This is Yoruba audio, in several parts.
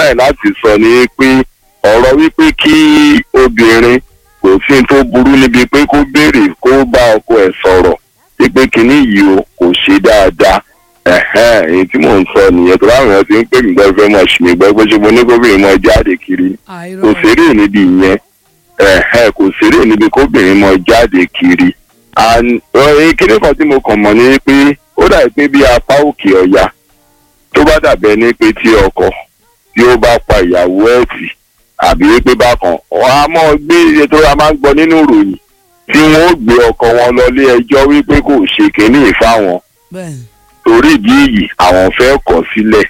try láti sọ ni pé ọ̀rọ̀ wípé kí obìnrin kò sí ní tó burú níbi pé kó béèrè kó bá ọkọ ẹ̀ sọ̀rọ̀ wípé kinní yìí o kò ṣe dáadáa ẹ̀hẹ́n èyí tí mò ń sọ nìyẹn tó láwọn èèyàn ti ń pè mí gbọ́ fẹ́ mọ̀ ṣì mí gbọ́ pé ṣé mo ní kóbìnrin mọ jáde kiri kò ṣeré níbi ìyẹn ẹ̀hẹ́n kò ṣeré níbi kóbìnrin mọ jáde kiri kíní kan tí mo kàn mọ̀ ni pé ó dàbí pé bí apá òkè ọ̀yà tó bá dàbẹ̀ ní pé tí ọkọ tí ó bá pa ìyàwó ẹ̀ tì àbí pé bákan wọn á mọ̀ gbé iye tó ra máa ń gbọ́ nínú ìròyìn tí wọn ó gbé ọkọ wọn lọ lé ẹjọ́ wípé kò ṣe kínní ìfáwọn torí ìdí èyí àwọn fẹ́ kọ̀ sílẹ̀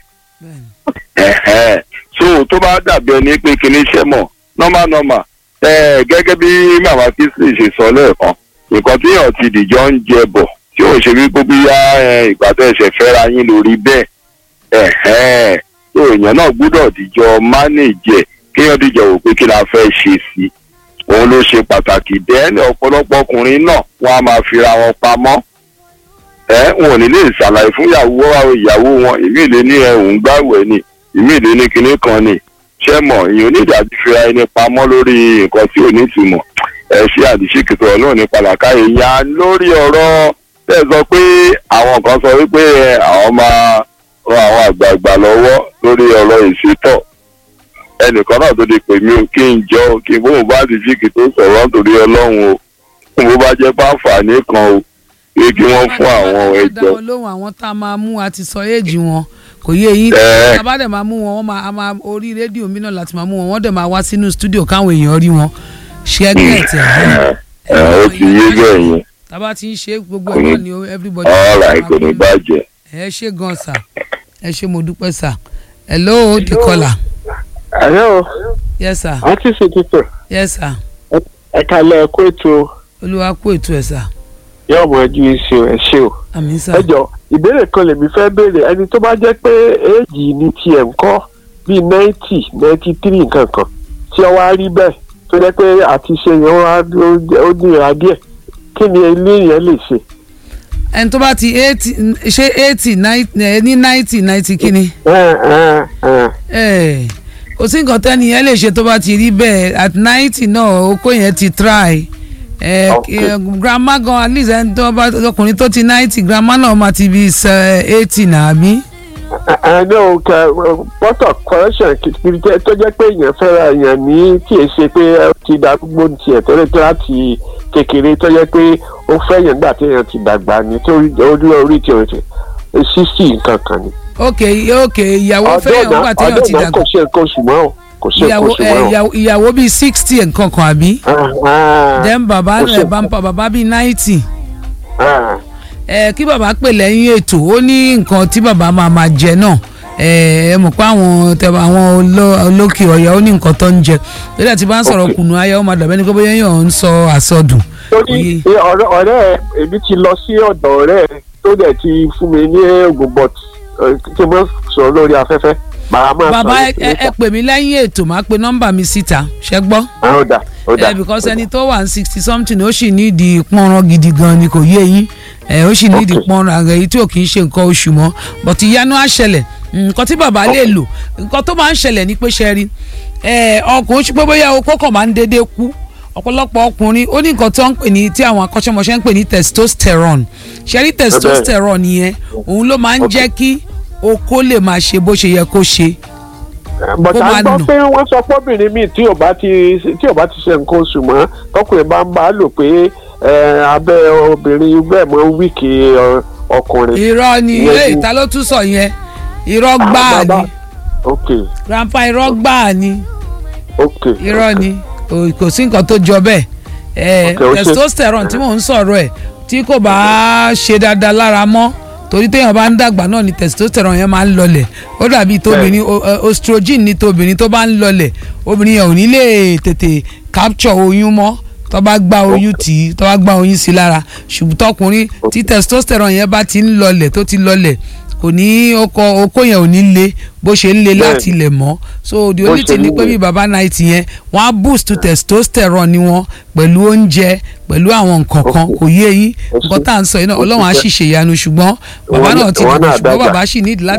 ẹ̀hẹ́n so tó bá dàbí ẹni pé kínní iṣẹ́ mọ̀ normal normal gẹ́gẹ́ bí màmá kingsley ṣe sọ lẹ́ẹ̀kan nǹkan tí èèyàn ti dìjọ́ ń jẹ bọ̀ tí ò ṣe wípé bóyá ìgbà tó ẹ̀ṣẹ̀ fẹ́ra yín lórí bẹ́ẹ̀ ẹ̀hẹ́n so èèyàn náà gbúdọ̀ dìjọ́ mánéjì ẹ̀ kéèyàn dìjọ́ wò pé kí la fẹ́ ṣe sí i òun ló ṣe pàtàkì dẹ́ni ọ̀pọ̀lọpọ̀ ọkùnrin náà wọ́n á máa fira wọn pamọ́ ẹ wọn ò ní lè ṣàlàyé fún ìyàwó ìyàwó wọn ìmí ìlé ní ẹ̀hún gbàwẹ̀ ni ìmí ìlé ní kinní kan ni ṣé mọ̀ ìyẹn onídàájú fira ẹni pamọ́ lórí nǹkan tí ò ní ìtumọ̀ ẹ ṣe àdìsíkìtò ọlọ́run ní pàlàkà èèyàn lórí ọ̀rọ̀ tẹ̀ sọ pé àwọn kan sọ wípé àwọn máa ran àwọn àgbààgbà lọ́wọ́ lórí ọ̀rọ̀ ìṣètọ̀ ẹnìkan náà tó di pè mí o kí n jọ kí n bóun bá àdìsíkì tó sọ̀rọ̀ nítorí ọlọ́run o kí n bó bá jẹ́ pàǹfààní kan o pé kí wọ́n fún àwọn ẹjọ́. dáwọn lóhùn àwọn tá a máa mú àti sọ éèjì wọn kò yé yín tábà dẹ̀ máa mú wọn wọ́n máa máa orí rédíò mi náà láti máa mú wọn wọ́n dẹ̀ máa wá sínú stúdíò káwọn èèyàn rí wọn ṣẹ́gẹ̀ẹ́tì ẹ̀ ó ti yé bẹ́ẹ̀ yẹn. tábà ti ń ṣe gbogbo ẹ̀ náà ni everybody. ọ̀rọ̀ kò ní bàjẹ́. ẹ ṣe gan sà ẹ ṣe mo dúpẹ́ sà hello the caller. hello. yes sir. àǹtí sèkìtò. yes sir. ẹ kalẹ̀ kó ètò. olúwa kó ètò ẹ̀ sà yóò mọ ẹjú iṣu ẹ ṣe o. àmì sà. ẹ jọ ìbéèrè kan lèmi fẹ́ béèrè ẹni tó bá jẹ́ pé éèjì ní tiẹ̀ ń kọ́ bíi ninety ninety three nǹkan kan tí ọ wá rí bẹ́ẹ̀ tó jẹ́ pé àti ṣe yẹn wá ó nira díẹ̀ kí ni ilé yẹn lè ṣe. ẹni tó bá ti eighty ṣe eighty ní ninety ninety kíni. kò sí nǹkan tẹ́ni yẹn lè ṣe tó bá ti rí bẹ́ẹ̀ at ninety náà okó yẹn ti try ẹ grandma gan at least ẹni tó bá ọkùnrin tó ti ninety grandma náà máa ti bí eighty náà bí. ẹni o kẹ pọtọ correction kìkìrì tó jẹ́ pé èèyàn fẹ́ra èèyàn ní tí è ṣe pé ó ti darúgbó tiẹ̀ tó lè tó láti kékeré tó jẹ́ pé ó fẹ́ yẹn gbà tí èèyàn ti dàgbà ní tó orí orí tí o ti sixty nǹkan kan ni. ok ok ìyàwó fẹ́ yẹn gbà tí èèyàn ti dàgbà. ọdún náà kò ṣe nǹkan oṣù mọ́ o kò ṣe nǹkan oṣù mọ́ o. ìyàwó bíi sixty nǹkan kan àbí. then bàbá rẹ̀ bá ń pa bàbá bíi ninety ẹ kí bàbá pè lẹ́yìn ètò ó ní nǹkan tí bàbá máa máa jẹ náà ẹ mọ̀ pé àwọn tẹ̀wọ̀ àwọn olókè ọ̀yà ó ní nǹkan tó ń jẹ lórí àti bá ń sọ̀rọ̀ kùnú ayé ó máa dàbẹ́ ní pé bóyá yàn ń sọ àsọdùn. torí ọ̀rẹ́ èmi ti lọ sí ọ̀dọ̀ ọ̀rẹ́ tó dẹ̀ ti fún mi ní oògùn bọ̀t kí n mọ̀ sọ lórí afẹ́fẹ́ bàbá ẹ pè mí lẹ́yìn ètò máa pe nọ́mbà mi síta ṣẹ́ gbọ́. ó dà ó dà ẹ because ẹni tó wà ní sixty something ó sì ní ìdí pọ́nrán gidi gan ni kò yé yín ẹ ó sì ní ìdí pọ́nrán àgbẹ̀ yìí tí ò kì í ṣe nǹkan oṣù mọ́ but ìyanu á ṣẹlẹ̀ nǹkan tí bàbá lè lò nǹkan tó máa ń ṣẹlẹ̀ ní pé ṣe rí ọkùnrin ṣùgbọ́n bóyá okó kan máa ń dédé kú ọ̀pọ̀lọpọ̀ ọkùnrin ó ní nǹkan tó ń pè ní tí àwọn akọ́ṣẹ́mọṣẹ́ ń pè ní testosterone ṣe rí testosterone yẹn òun ló máa ń jẹ́ kí okó lè máa ṣe bó ṣe yẹ kó ṣe. bọ̀dà gbọ́ pé wọ́n sọ fọ́bìnrin míì tí ò bá ti tí ò bá ti ṣe nǹkan oṣù mọ́ tọkùnrin bá ń bá a lò pé abẹ́ obìnrin bẹ́ẹ̀ mọ́ wíìkì ọkùnrin. irọ́ ni ilé ìta ló tún sọ yẹn irọ́ gbáà ni grandpa irọ́ gbáà ni irọ́ ni kò sí nǹkan tó jọ bẹ́ẹ̀ testosterone tí mò ń sọ̀rọ̀ ẹ̀ tí kò bá ṣe dáadáa lára mọ́ torí téèyàn bá ń dàgbà náà ni testosterone yẹn máa ń lọlẹ̀ ó dàbí tóbìnrin estrogen ni tóbìnrin tó bá ń lọlẹ̀ obìnrin yẹn ò ní lè tètè capture oyún mọ́ tó bá gba oyún tì í tó bá gba oyún sí lára ṣùgbọ́n tọkùnrin tí testosterone yẹn bá ti ń lọlẹ̀ tó ti lọlẹ̀ kò ní ọkọ okó yẹn ò ní le bó ṣe ń le láti ilẹ̀ mọ́ so the only thing ni pé bí baba night yẹn wọ́n á boost testosterone ni wọ́n pẹ̀lú oúnjẹ pẹ̀lú àwọn nǹkan kan kò yé yín nǹkan tá à ń sọ yìí náà ọlọ́run á sì ṣèyanu ṣùgbọ́n bàbá náà ti dìbò ṣùgbọ́n bàbá sì nídìí láti.